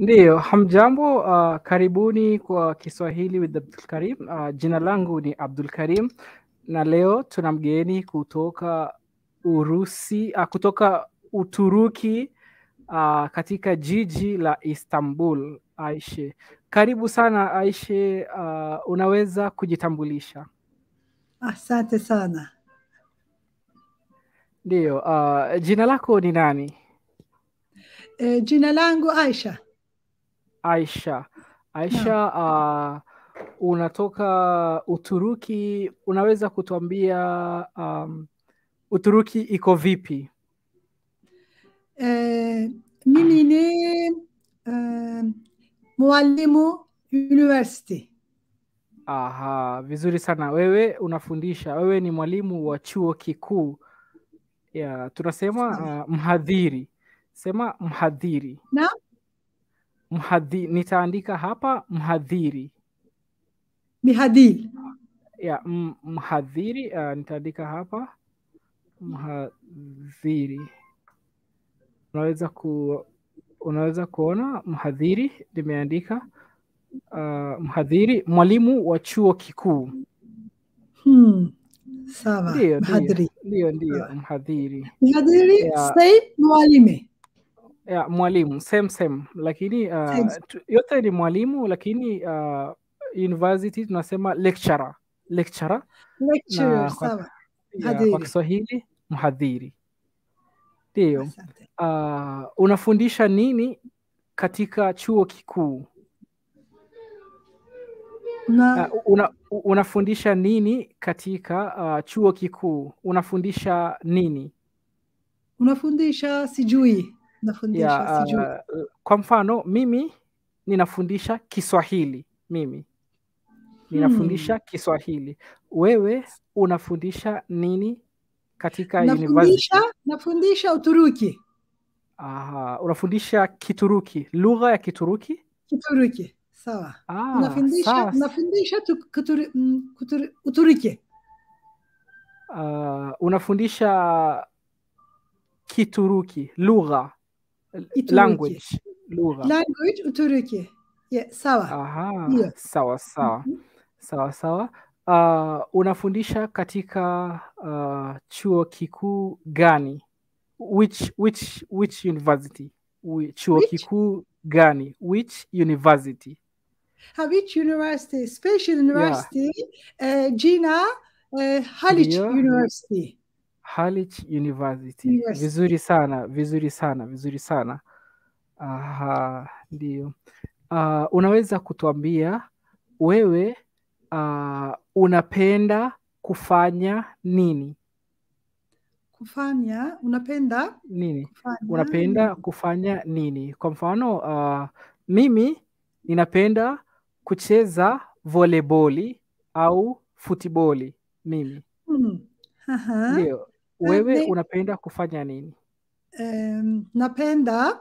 Ndiyo, hamjambo. Uh, karibuni kwa Kiswahili with Abdul Karim. Uh, jina langu ni Abdul Karim na leo tuna mgeni kutoka Urusi, uh, kutoka Uturuki uh, katika jiji la Istanbul. Aishe, karibu sana Aishe. Uh, unaweza kujitambulisha? Asante sana. Ndiyo, uh, jina lako ni nani? E, jina langu Aisha. Aisha. Aisha, uh, unatoka Uturuki. Unaweza kutuambia um, Uturuki iko vipi? E, mimi ni e, mwalimu university. Aha, vizuri sana. Wewe unafundisha, wewe ni mwalimu wa chuo kikuu. Ya, tunasema uh, mhadhiri. Sema mhadhiri. Na Mhadhi, nitaandika hapa mhadhiri. mihadil. Ya, m- mhadhiri uh, nitaandika hapa mhadhiri. Unaweza ku unaweza kuona mhadhiri nimeandika uh, mhadhiri, mwalimu wa chuo kikuu. Hmm. Sawa. Ndiyo, ndiyo, Mhadiri. ndiyo, ndiyo, Sawa. mhadhiri. Mihadiri Ya. say mwalime. Ya, mwalimu same same, lakini uh, Same. tu- yote ni mwalimu, lakini uh, university tunasema lecturer, lecturer Lecturer. na kwa, Sawa. ya, Mhadhiri. kwa Kiswahili mhadhiri. Ndiyo. Asante. Uh, unafundisha nini katika chuo kikuu? Una, Uh, una, unafundisha nini katika uh, chuo kikuu? Unafundisha nini? unafundisha sijui. Unafundisha Ya, sijui. uh, kwa mfano mimi ninafundisha Kiswahili. Mimi ninafundisha Kiswahili. Wewe unafundisha nini katika university? Nafundisha, nafundisha Uturuki. Aha, unafundisha Kituruki, lugha ya Kituruki? Kituruki. Sawa. Ah, Unafundisha, sawa. unafundisha tu, kuturi, mm, kuturi, Uturuki. Uh, unafundisha Kituruki, lugha, Ituruki. language, lugha. Language Uturuki. Yeah, sawa. Aha, Ndio. sawa sawa Mhm. sawa sawa. Uh, unafundisha katika uh, chuo kikuu gani? Which, which, which university? Wi- Chuo Which? kikuu gani? Which university? Which University? Special University. Uh, Gina uh, Haliç Ndio. University. Haliç University. University. Vizuri sana, vizuri sana, vizuri sana. Aha, ndio. Uh, unaweza kutuambia wewe uh, unapenda kufanya nini? Kufanya, unapenda Nini? kufanya Unapenda kufanya nini? Kwa mfano, uh, mimi ninapenda kucheza voleboli au futiboli. Mimi Hmm. Aha. ndio. Wewe ne- unapenda kufanya nini? Um, napenda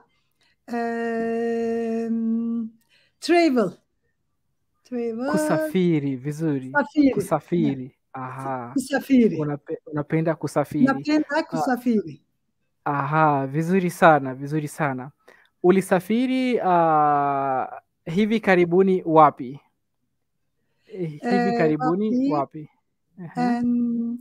um, travel. Travel. Kusafiri. Vizuri, Kusafiri. kusafiri. Aha, Kusafiri. unape, unapenda kusafiri. Napenda kusafiri. Aha, vizuri sana, vizuri sana. Ulisafiri uh, hivi karibuni wapi? Eh, Hivi Eh, karibuni wapi? wapi? Aha. Um,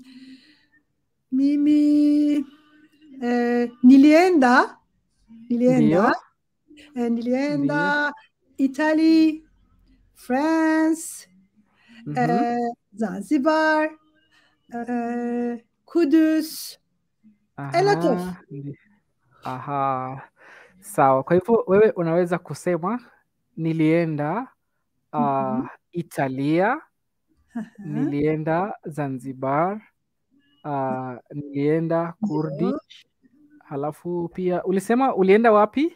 mimi eh, nilienda Ndio, nilienda eh, nilienda Italy, France, mhm. eh, Zanzibar, eh, Kudüs, a lot of. Aha, ndi- aha, sawa. Kwa hivyo wewe unaweza kusema nilienda uh, Mhm. Italia, Aha, nilienda Zanzibar, uh, nilienda ndio. Kurdish, halafu pia ulisema ulienda wapi?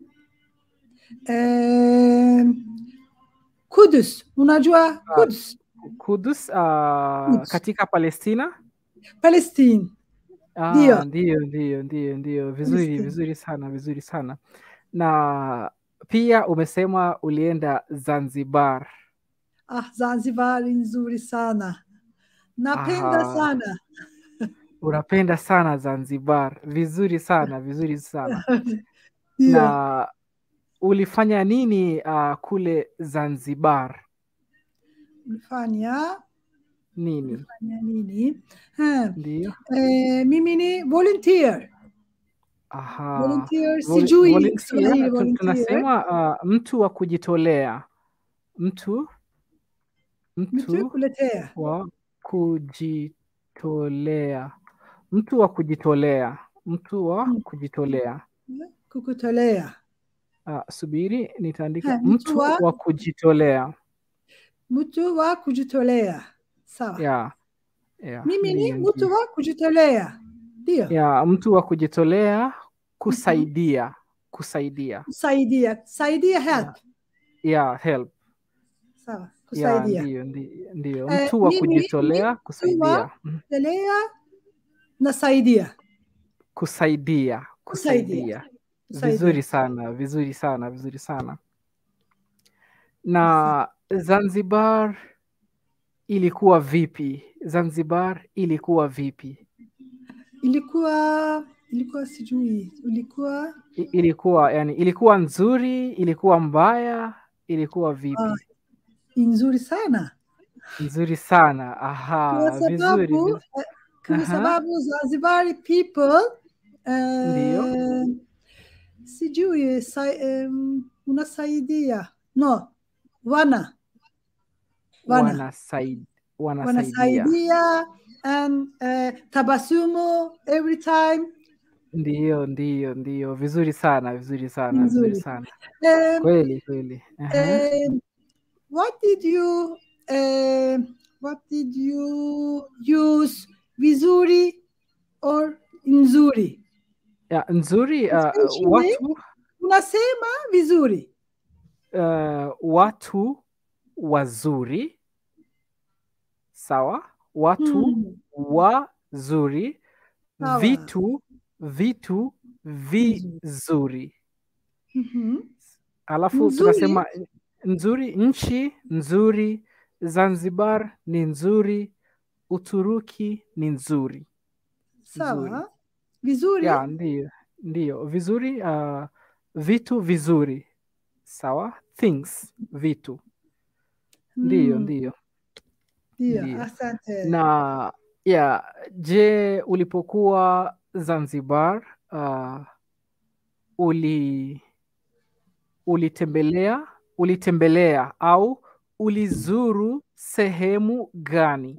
Eh, Kudüs, unajua Uh, Kudüs, Kudus, uh, Kudüs, katika Palestina? Palestine, ndio, Ah, ndio, ndio, ndio, ndio. Vizuri, Palestine. vizuri sana, vizuri sana. Na pia umesema ulienda Zanzibar. Ah, Zanzibar ni nzuri sana. Napenda Aha, sana. unapenda sana Zanzibar. Vizuri sana, vizuri sana. Ndio. Na ulifanya nini uh, kule Zanzibar? ulifanya Nini? ulifanya nini Ha, Ndio. eh, mimi ni volunteer Aha. volunteer Voli- sijui volunteer, Kiswahili tu- volunteer tunasema uh, mtu wa kujitolea, mtu mtu mtu kuletea wa kujitolea, mtu wa kujitolea, mtu wa Mm. kujitolea. kukutolea Uh, subiri nitaandika Ha, mtu mtu wa- wa kujitolea. mtu wa kujitolea sawa Yeah. Yeah. mimi ni Ndio, mtu ndio. wa kujitolea ndio Yeah, mtu wa kujitolea kusaidia, kusaidia. kusaidia saidia help Yeah, help. sawa Yeah, kusaidia ndio, ndio, ndio. Eh, Mtu wa mimi- kujitolea kusaidia. Mm. kujitolea nasaidia Kusaidia, Kusaidia. kusaidia. Kusaidia. Vizuri sana, vizuri sana, vizuri sana. Na Zanzibar ilikuwa vipi? Zanzibar ilikuwa vipi? ilikuwa ilikuwa sijui ilikuwa I- Ilikuwa yani, ilikuwa nzuri, ilikuwa mbaya, ilikuwa vipi? Ah, nzuri sana Nzuri sana. Aha, kwa vizuri. sababu viz- eh, kwa Aha. sababu Zanzibari people eh, Ndio. sijui sa, um, unasaidia no wana wana Wanasaid, wanasaidia. wanasaidia and uh, tabasumu every time Ndiyo, ndiyo, ndiyo. Vizuri sana, vizuri sana, vizuri Nzuri. sana. um, Kweli, kweli. Aha. um, what did you um, what did you use vizuri or nzuri Ya, nzuri uh, Especially- watu unasema vizuri uh, watu wazuri sawa watu Hmm. wazuri Sawa. vitu vitu vizuri Mhm. alafu Nzuri. tunasema nzuri nchi nzuri zanzibar ni nzuri uturuki ni nzuri sawa vizuri ya ndio ndio vizuri uh, vitu vizuri sawa things vitu ndio Hmm. ndio Ndio, Ndio. asante na ya je ulipokuwa zanzibar uh, uli ulitembelea ulitembelea au ulizuru sehemu gani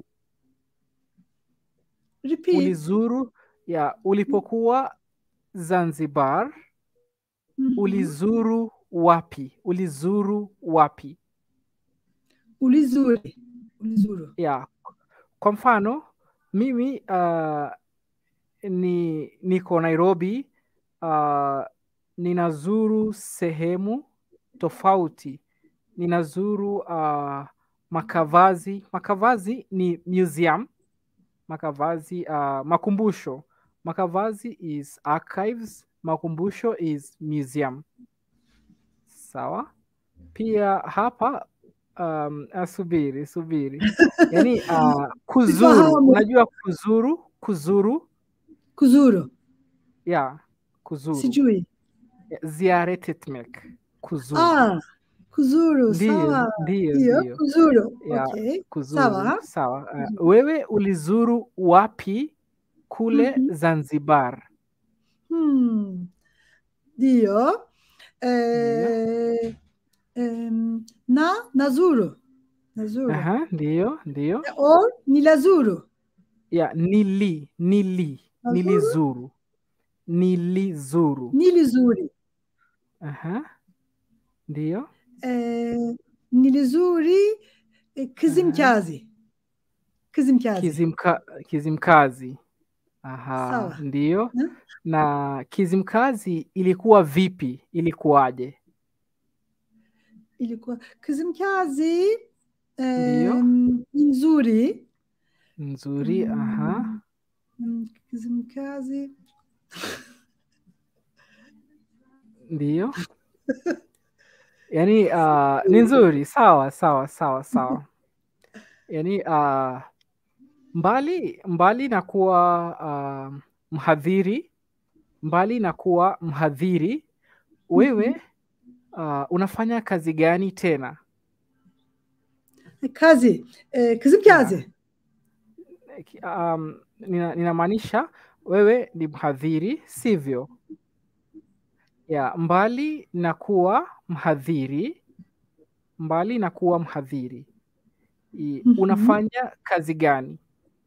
repeat ulizuru ya ulipokuwa zanzibar Mhm. ulizuru wapi ulizuru wapi ulizuri ulizuru ya kwa mfano mimi uh, ni niko nairobi uh, ninazuru sehemu tofauti ninazuru uh, makavazi makavazi ni museum makavazi uh, makumbusho makavazi is archives makumbusho is museum sawa pia hapa um, ah, subiri subiri yani uh, kuzuru Sifahamu. unajua kuzuru kuzuru kuzuru ya kuzuru sijui ziyaret etmek kuzuru ah kuzuru ndio sawa ndio ndio ndio kuzuru Ya, okay kuzuru sawa sawa uh, wewe ulizuru wapi kule Mhm. zanzibar hmm. ndio eh, em, na nazuru nazuru Aha, ndio ndio or nilazuru ya nili nili Nazuru? nilizuru nilizuru nilizuri Aha. ndio eh, nilizuri eh, kızımkazi kızımkazi Kizimka, Kizimkazi. Aha, Sawa. ndio. Hmm? Na Kizimkazi ilikuwa vipi? Ilikuwaje? ilikuwa kızımkazi Ndio. em, nzuri Nzuri, aha. Mm, kızımkazi Ndio. Yaani uh, ni nzuri, sawa sawa sawa sawa. Yaani uh, mbali mbali na kuwa uh, mhadhiri, mbali na kuwa mhadhiri, wewe uh, unafanya kazi gani tena kazi eh, kızım kazi Ki- um, nina- ninamaanisha wewe ni mhadhiri sivyo ya mbali na kuwa mhadhiri mbali na kuwa mhadhiri I- Mhm. unafanya kazi gani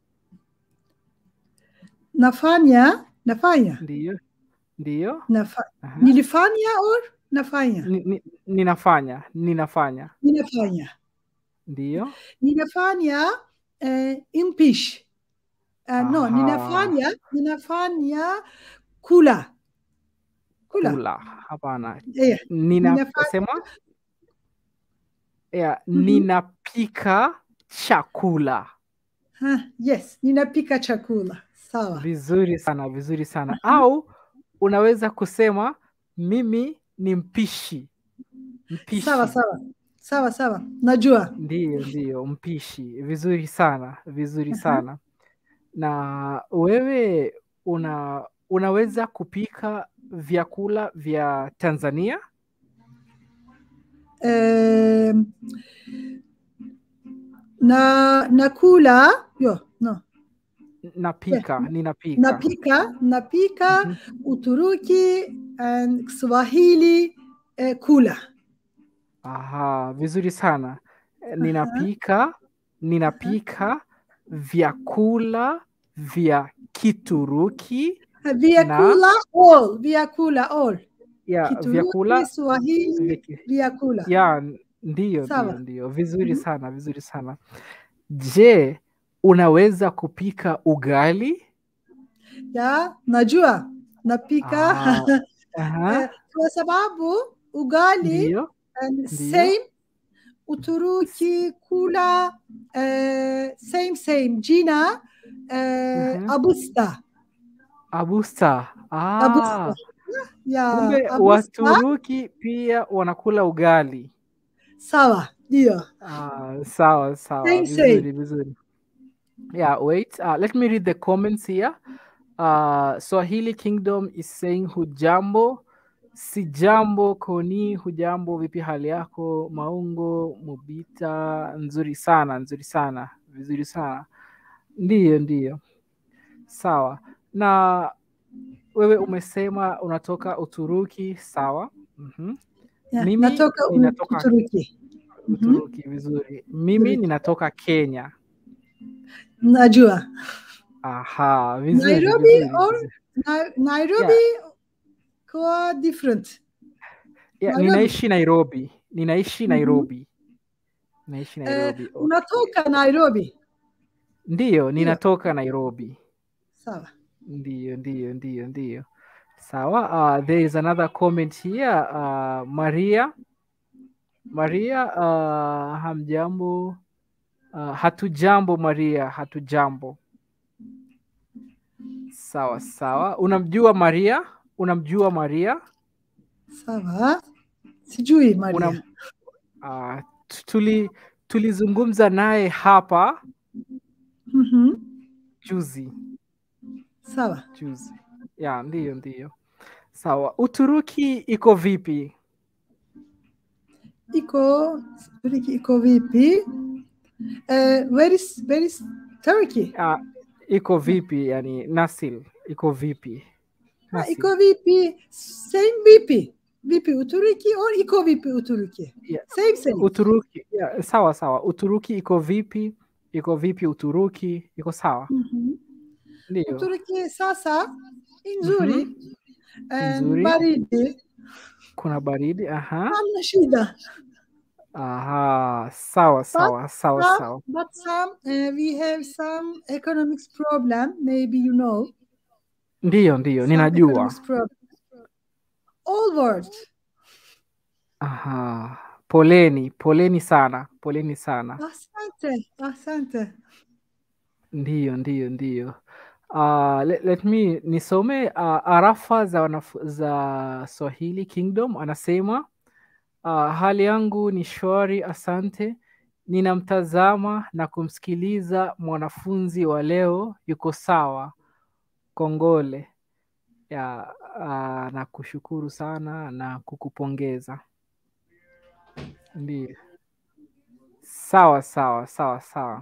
nafanya nafanya ndiyo ndiyo nafa, Aha. nilifanya or nafanya Ni- ni- ninafanya ninafanya ninafanya ndiyo ninafanya eh, impish eh, no Aha. ninafanya ninafanya kula kula kula hapana Eh, ninasema ya Mhm. ninapika chakula ha, yes ninapika chakula sawa vizuri sana vizuri sana au unaweza kusema mimi ni mpishi mpishi sawa sawa sawa sawa najua ndiyo ndiyo mpishi vizuri sana vizuri Aha. sana na wewe una unaweza kupika vyakula vya tanzania eh, na nakula yo no napika ninapika napika napika Mhm. Uturuki and Kiswahili eh, kula Aha, vizuri sana. Eh, Ninapika ninapika vyakula vya Kituruki vyakula all vyakula all ya Kituruki vyakula Swahili vya ki- vyakula ya ndiyo Sawa. ndiyo ndiyo vizuri Mhm. sana vizuri sana. Je, unaweza kupika ugali? ya najua napika Ah, Aha, Eh, kwa sababu ugali ndiyo and Ndiyo. same Uturuki kula eh, same same jina eh, Mhm. abusta abusta. Ah, abusta ya kumbe abusta Waturuki pia wanakula ugali. sawa ndio Ah, sawa sawa Same, same. vizuri vizuri yeah wait uh, let me read the comments here uh, swahili kingdom is saying hujambo si jambo koni hujambo vipi hali yako maungo mubita nzuri sana nzuri sana vizuri sana ndiyo ndiyo sawa na wewe umesema unatoka uturuki sawa mm-hmm. Ya, Mimi natoka u- ninatoka- Uturuki Mhm. uturuki vizuri mimi Uturuki. ninatoka kenya najua Aha, vizuri, Nairobi vizuri, or- vizuri. Na- Nairobi kwa different Yeah, Nairobi. ninaishi Nairobi. Ninaishi Mhm. Nairobi. Ninaishi Eh, Nairobi. okay. unatoka Nairobi Ndiyo, ninatoka Nairobi. sawa Ndiyo, ndiyo, ndiyo, ndiyo. Sawa. Uh, there is another comment here. Uh, Maria. Maria, uh, hamjambo. Uh, hatujambo Maria, hatujambo. Sawa, sawa. Unamjua Maria? Unamjua Maria? sawa sijui Maria Una, uh, tuli tulizungumza naye hapa Mhm. juzi sawa juzi. Ya, ndiyo ndiyo. Sawa. Uturuki iko vipi? iko Uturuki iko vipi eh, where is where is Turkey Uh, iko vipi yani Nasil iko vipi? Ha, Nasil. iko vipi same vipi vipi Uturuki or iko vipi Uturuki Yeah. same same Uturuki yeah, sawa sawa. Uturuki iko vipi? Iko vipi Uturuki? Iko sawa? Mhm. Ndiyo. Uturuki sasa nzuri eh, Nzuri. baridi Kuna baridi. Aha. hamna shida Aha. Sawa sawa sawa some- sawa. but some uh, we have some economics problem maybe you know Ndiyo ndiyo, Some ninajua. economics problem. all world Aha. Poleni, poleni sana. Poleni sana. asante asante Ndiyo, ndiyo, ndiyo. Uh, let, let me nisome uh, arafa za, wanaf- za Swahili Kingdom anasema uh, hali yangu ni shwari, asante. Ninamtazama na kumsikiliza mwanafunzi wa leo, yuko sawa. Kongole ya uh, na kushukuru sana na kukupongeza. Ndiyo. Sawa sawa sawa sawa.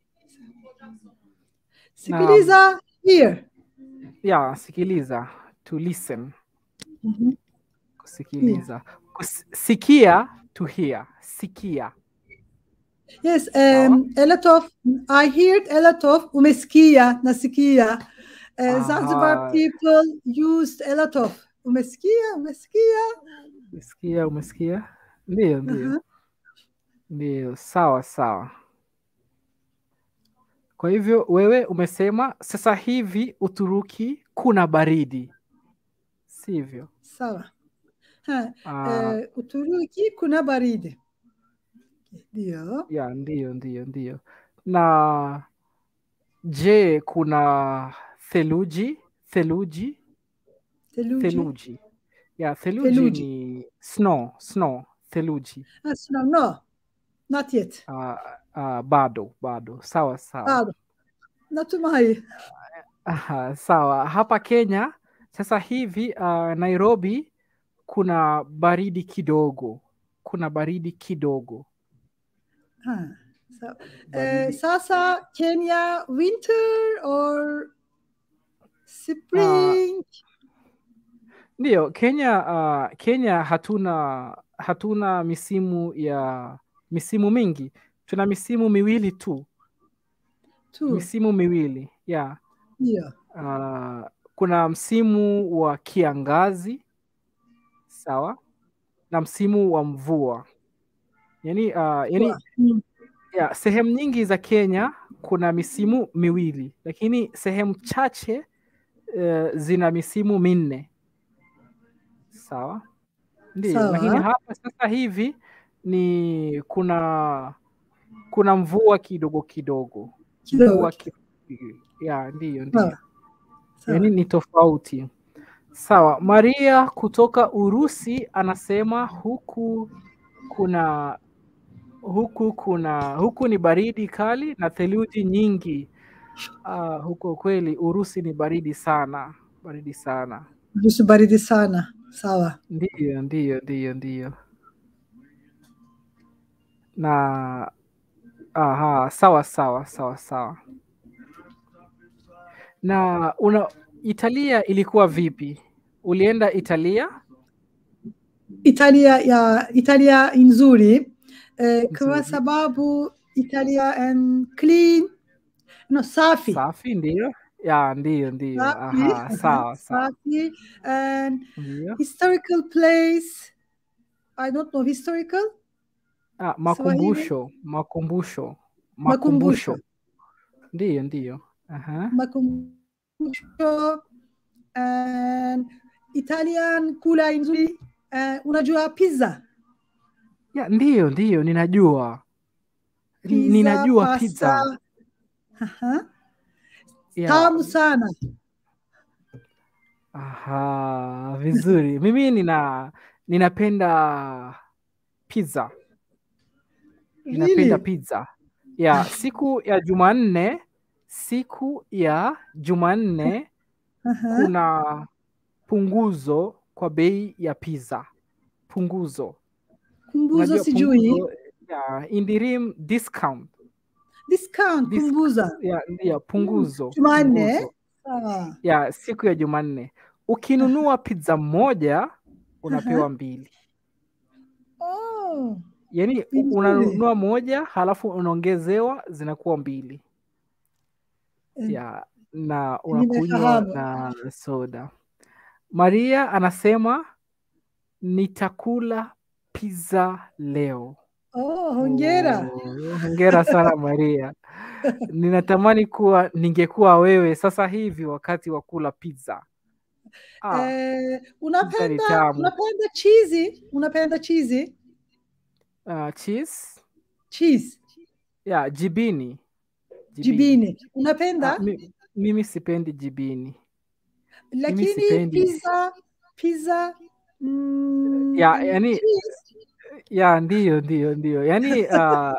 Sikiliza here. Ya, sikiliza. To listen. Mhm. Kusikiliza. Kus- Sikia to hear. Sikia. Yes, um, a lot of I heard a lot of umesikia nasikia. Uh, Zanzibar Aha. people used a lot of umesikia umesikia. Umesikia, umesikia? Ndiyo, ndiyo. Aha. Ndiyo, sawa sawa. Kwa hivyo wewe umesema sasa hivi Uturuki kuna baridi, sivyo? Sawa. Ha, Ah, uh, Uturuki kuna baridi. Ndio. ya, ndiyo, ndiyo, ndiyo. Na je, kuna theluji? Theluji? Theluji. Theluji. Ya, theluji Theluji. ni snow, snow, theluji. Ah, no, no, not yet. Ah, ah, bado, bado. Sawa sawa. Bado. Natumai. Aha, sawa. Hapa Kenya sasa hivi uh, Nairobi kuna baridi kidogo, kuna baridi kidogo. Ha. So, uh, Baridi. sasa Kenya winter or spring? Ndiyo, Kenya uh, Kenya hatuna hatuna misimu ya misimu mingi, tuna misimu miwili tu, Two. misimu miwili ya Ndio. uh, kuna msimu wa kiangazi sawa, na msimu wa mvua yani, uh, yani Mm. ya, sehemu nyingi za Kenya kuna misimu miwili, lakini sehemu chache uh, zina misimu minne. Sawa, ndio. Sawa. Lakini hapa sasa hivi ni kuna kuna mvua kidogo kidogo, Kidogo. mvua ki, ya ndio ndio, Sawa. Sawa. yani ni tofauti. Sawa, Maria kutoka Urusi anasema huku kuna huku kuna huku ni baridi kali na theluji nyingi. Uh, huko kweli Urusi ni baridi sana, baridi sana. Nusu baridi sana. Sawa. Ndiyo, ndiyo, ndiyo, ndiyo. Na aha, sawa sawa sawa sawa. Na una Italia ilikuwa vipi? Ulienda Italia? Italia ya Italia nzuri eh, kwa Nzuri. sababu Italia and clean no safi Safi, ndiyo. Ya, ndiyo, ndiyo. Safi, Aha, sawa sawa. safi and Ndiyo. historical place I don't know historical Ah, makumbusho, makumbusho, Makumbusho. makumbusho. Ndiyo, ndiyo. Aha. makumbusho and Italian kula nzuri eh, unajua pizza Ya, ndiyo, ndiyo, ninajua. pizza Ninajua pizza. pasta. Aha. Ya. tamu sana Aha, vizuri. Mimi nina ninapenda pizza. Ninapenda Really? pizza. Ya, siku ya Jumanne, siku ya Jumanne Aha. kuna punguzo kwa bei ya pizza. Punguzo. kumbuzo Unajua sijui punguzo? Ya, indirim discount. discount Dis- kumbuza Ya, ya punguzo. Jumanne? punguzo. sawa Ya, siku ya Jumanne. Ukinunua pizza moja unapewa mbili. oh. Yaani u- Vizuri. unanunua moja halafu unaongezewa zinakuwa mbili. Eh, Ya, na unakunywa Nimefahamu. na soda. Maria anasema nitakula pizza leo. oh, hongera Oh, hongera sana Maria. Ninatamani kuwa ningekuwa wewe sasa hivi wakati wa kula pizza. Ah, eh, pizza ni unapenda tamu. unapenda chizi unapenda chizi Ah, cheese? cheese Ya, jibini. jibini Ah, unapenda mi, mimi sipendi jibini. lakini sipendi. pizza pizza mm, Ya, yani cheese. ya ndiyo ndiyo ndiyo. Yaani ah,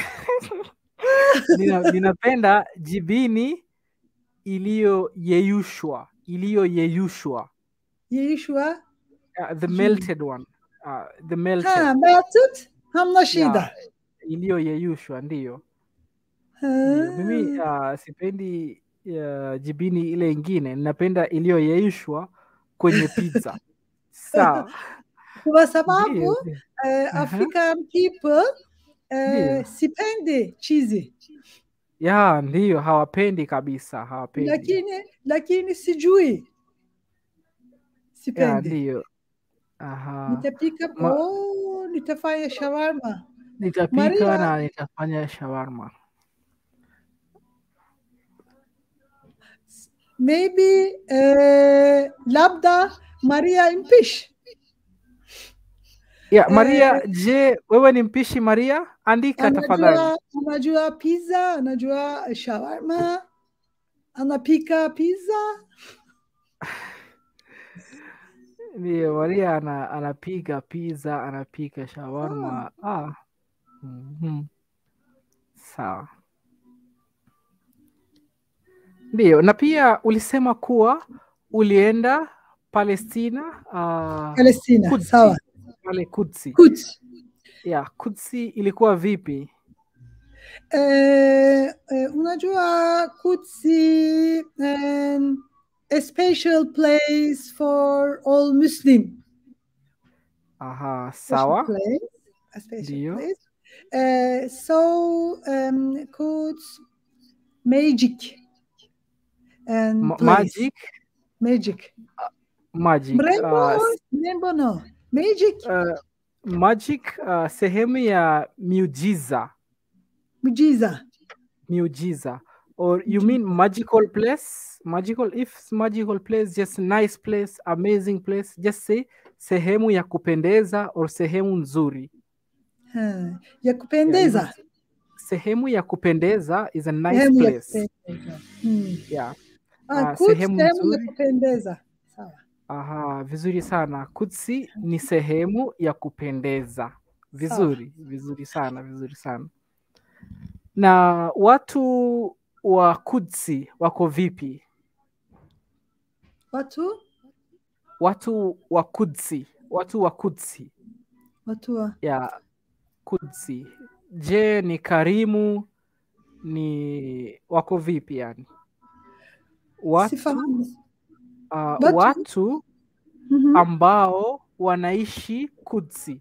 nina, ninapenda jibini iliyoyeyushwa, iliyoyeyushwa. Yeshua Uh, the Jibini. melted one. Uh, the melted. ha melted hamna shida. iliyoyeyushwa ndiyo. Ah, Ndiyo. Mimi uh, sipendi uh, jibini ile ingine, ninapenda iliyoyeyushwa kwenye pizza. Sawa. Kwa sababu Ndiyo, ndiyo. eh, Aha. African people eh, Ndiyo. sipendi chizi, Ya, ndiyo hawapendi kabisa, hawapendi. lakini lakini sijui, Ya, sipendi. ndiyo. Aha. Nitapika Ma- oh, nitafanya shawarma. Nitapika Maria, na nitafanya shawarma. maybe eh, labda Maria impish Ya, Maria, eh, je, wewe ni mpishi Maria? Andika tafadhali. anajua anajua pizza, anajua shawarma, anapika pizza. Ndiyo, Maria ana, anapika pizza, anapika Ah, shawarma. Ah. mhm. Sawa. Ndiyo, na pia ulisema kuwa ulienda Palestina, uh, Palestina, Kudsi, sawa. pale Kudsi. Quds. Ya, Kudsi ilikuwa vipi? Eh, eh, unajua Kudsi um, a special place for all Muslim. Aha, Special sawa. place, a special Ndiyo. place. Uh, so um, Quds magic and Ma place magic, magic. magic. Mrembo, Uh, or- s- mrembo no magic uh, magic uh, sehemu ya miujiza. mujiza. Miujiza. Or you mean magical place? Magical, if it's magical place, just nice place, amazing place, just say sehemu ya kupendeza or sehemu nzuri. Ha, ya Yeah, kupendeza. even sehemu ya kupendeza is a nice Sehemu ya place. kupendeza. Hmm. Yeah. Ah, Uh, Quds sehemu sehemu ya nzuri. kupendeza. Sawa. Aha, vizuri sana. Kudsi ni sehemu ya kupendeza. Sawa. Vizuri, vizuri sana, vizuri sana. Na watu wa Kudsi wako vipi? Watu Watu wa Kudsi, watu wa Kudsi watu wa ya Kudsi, je, ni karimu? Ni wako vipi yani? Watu sifahamu. uh, Watu watu mhm. ambao wanaishi Kudsi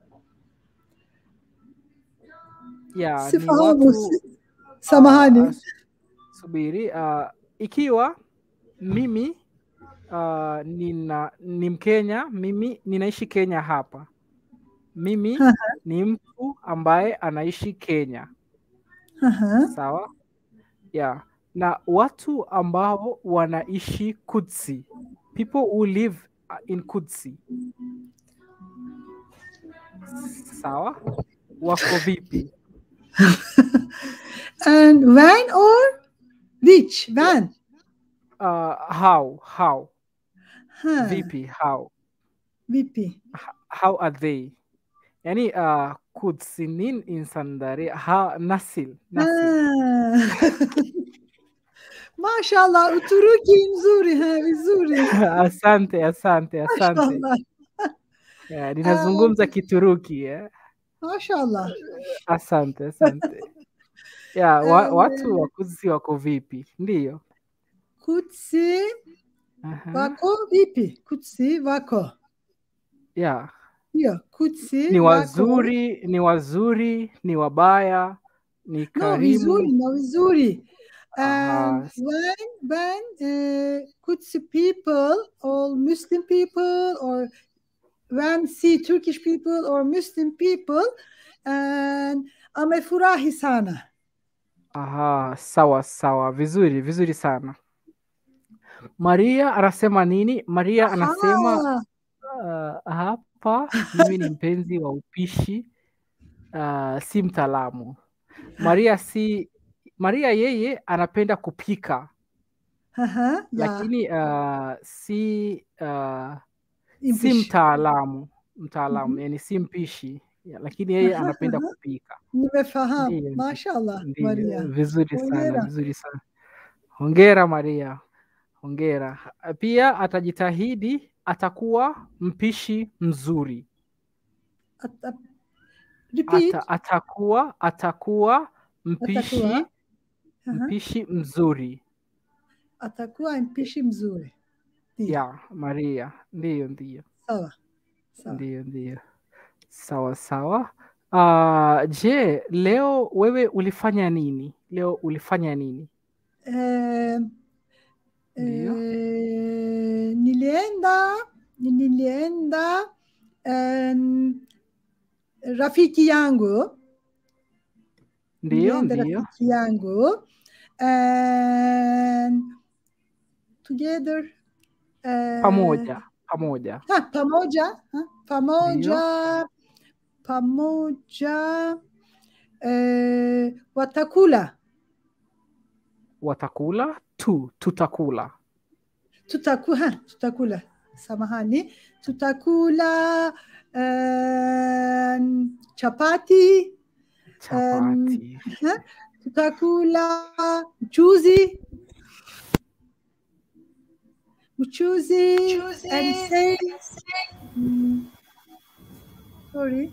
ya ni Sifahamu. watu si- uh, Samahani. uh, subiri uh, ikiwa mimi uh, nina ni Mkenya, mimi ninaishi Kenya hapa. Mimi Aha, ni mtu ambaye anaishi Kenya, aha. sawa? Yeah. Na watu ambao wanaishi Kudsi, people who live uh, in Kudsi, sawa? Wako vipi? And when or which? When? Uh, how how Ha, vipi how vipi? H- how are they? Yani uh, kutsinin insandari ha nasil nasil Ah. Mashallah, Uturuki nzuri, ha, vizuri. asante asante asante Mashallah. yeah, Ah, ninazungumza Kituruki eh? Mashallah. Asante asante yeah, wa, Eh, watu wa Kudsi wako vipi? Ndiyo. Kutsi Aha. wako vipi? Kutsi wako. Yeah. Ndio, Kutsi Ni wako. wazuri, ni wazuri, ni wabaya, ni No, vizuri, karimu. no, vizuri. Aha. And when when uh, Kutsi people or Muslim people or when see Turkish people or Muslim people and amefurahi sana. Aha, sawa sawa, vizuri vizuri sana. Maria anasema nini? Maria anasema Aha. uh, hapa mimi ni mpenzi wa upishi uh, si mtaalamu. Maria si Maria yeye anapenda kupika Aha, ya, lakini uh, si uh, si impish. mtaalamu mtaalamu, yani si mpishi ya, lakini yeye Aha, anapenda aha. kupika. Nimefahamu. Ndiyo, ndiyo, Mashallah, ndiyo, Maria. vizuri sana, Hongera. vizuri sana. Hongera Maria, hongera. Pia atajitahidi, atakuwa mpishi mzuri. At- at- Repeat. Ata, atakuwa atakuwa mpishi Atakuwa. Aha. mpishi mzuri. Atakuwa mpishi mzuri. Ndio. Ya, Maria. Ndiyo, ndiyo. Sawa. Sawa. Ndiyo, ndiyo. Sawa sawa. Ah, je, leo wewe ulifanya nini? Leo ulifanya nini? Eh, Ndio. eh, nilienda nilienda em, rafiki yangu Ndiyo, nilienda ndiyo. rafiki yangu and together eh, Pamoja, pamoja. ha, pamoja ha, pamoja pamoja eh, watakula Watakula tu, tutakula. tutakula tutakula samahani tutakula em, chapati Chapati. tutakula mchuzi mchuzi and say mm, sorry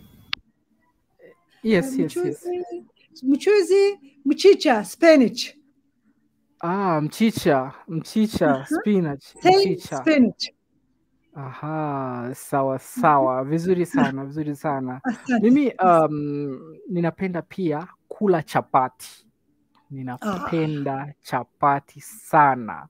Yes, yes, yes. mchuzi mchuzi mchicha spinach Ah, mchicha, mchicha, spinach, say mchicha. spinach Aha, sawa sawa, vizuri sana, vizuri sana. asante Mimi um, ninapenda pia kula chapati. Ninapenda chapati sana.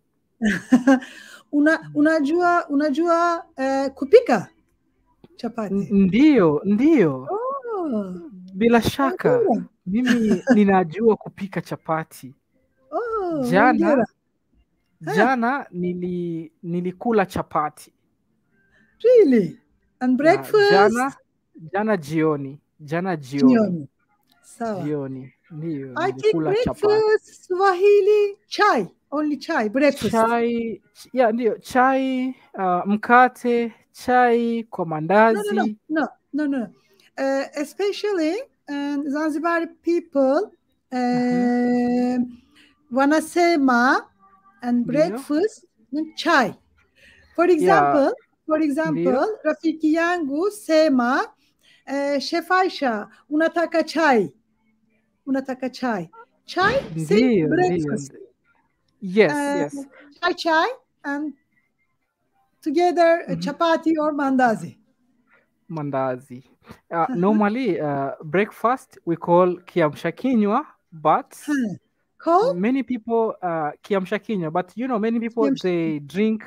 Una, unajua unajua eh, kupika chapati N- Ndiyo, ndiyo, oh, bila shaka. hongera. Mimi ninajua kupika chapati. oh, Jana hongera. jana nili nilikula chapati. really and Ya, breakfast Jana jana jioni, jana jioni, jioni sawa jioni. Ndiyo, I think nilikula chapati. breakfast Swahili chai only chai breakfast Chai, ch- ya ndio, chai, uh, mkate, chai kwa no no no mandazi. no no no uh, especially um, Zanzibar people um, wanasema and Ndio. breakfast ni chai for example for example Ndio. rafiki yangu sema uh, Chef Aisha unataka chai unataka chai chai si Ndio, ndio. breakfast ndio. Yes, Uh, yes. chai chai and together uh, Mhm. chapati or mandazi Mandazi. Uh, normally, uh, breakfast we call kiamsha kinywa, but Huh. Called many people uh, kiamsha kinywa, but you know, many people Kiamsha- they drink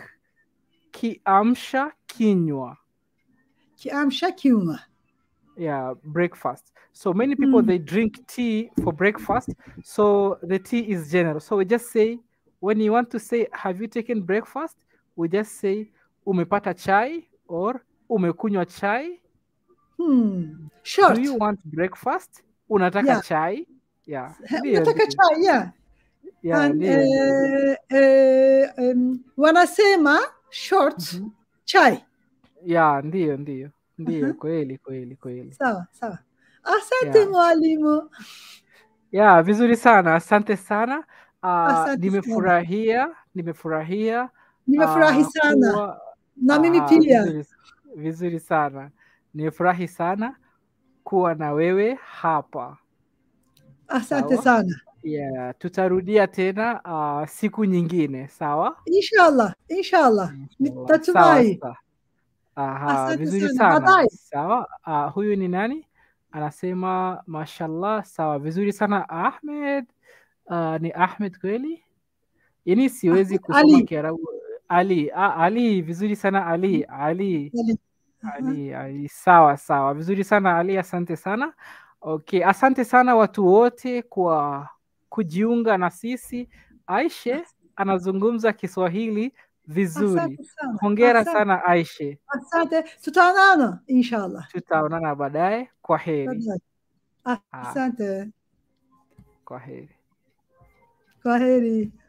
kiamsha kinywa. kiamsha kinywa. yeah breakfast so many people Mm. they drink tea for breakfast so the tea is general so we just say when you want to say have you taken breakfast we just say umepata chai or umekunywa chai Hmm. Short. do you want breakfast unataka Yeah. chai yeah ndio, Unataka ndio. chai, yeah. yeah And, ndio, ndio. eh, eh, um, wanasema short Mhm. chai. yeah ndio ndio ndio Aha. kweli kweli kweli Sawa, sawa. Asante Yeah. mwalimu. yeah vizuri sana asante sana uh, Asante nimefurahia nimefurahia Nimefurahi ah, sana. kuwa- Na mimi ah, pia. Vizuri, vizuri sana. Nimefurahi sana kuwa na wewe hapa. Asante Sawa. sana. Yeah, tutarudia tena ah, siku nyingine, sawa? Inshallah, inshallah. Inshallah. Natumai. Sawa, sawa. Aha, Asante vizuri sana. sana. Bye-bye. Sawa. Ah, huyu ni nani? Anasema mashallah. Sawa, vizuri sana Ahmed. Ah, ni Ahmed kweli? Yaani siwezi Ahmed kusoma Ali. Kiarabu. Ali, ah, Ali, vizuri sana Ali. Ali. Ali. Aha. Ali, Ali, sawa sawa, vizuri sana Ali, asante sana. Okay, asante sana watu wote kwa kujiunga na sisi. Aishe anazungumza Kiswahili vizuri. Asante sana. Hongera Asante. sana Aishe, Asante. Tutaonana inshallah. tutaonana baadaye. Kwa heri, Asante. kwa heri. Kwaheri.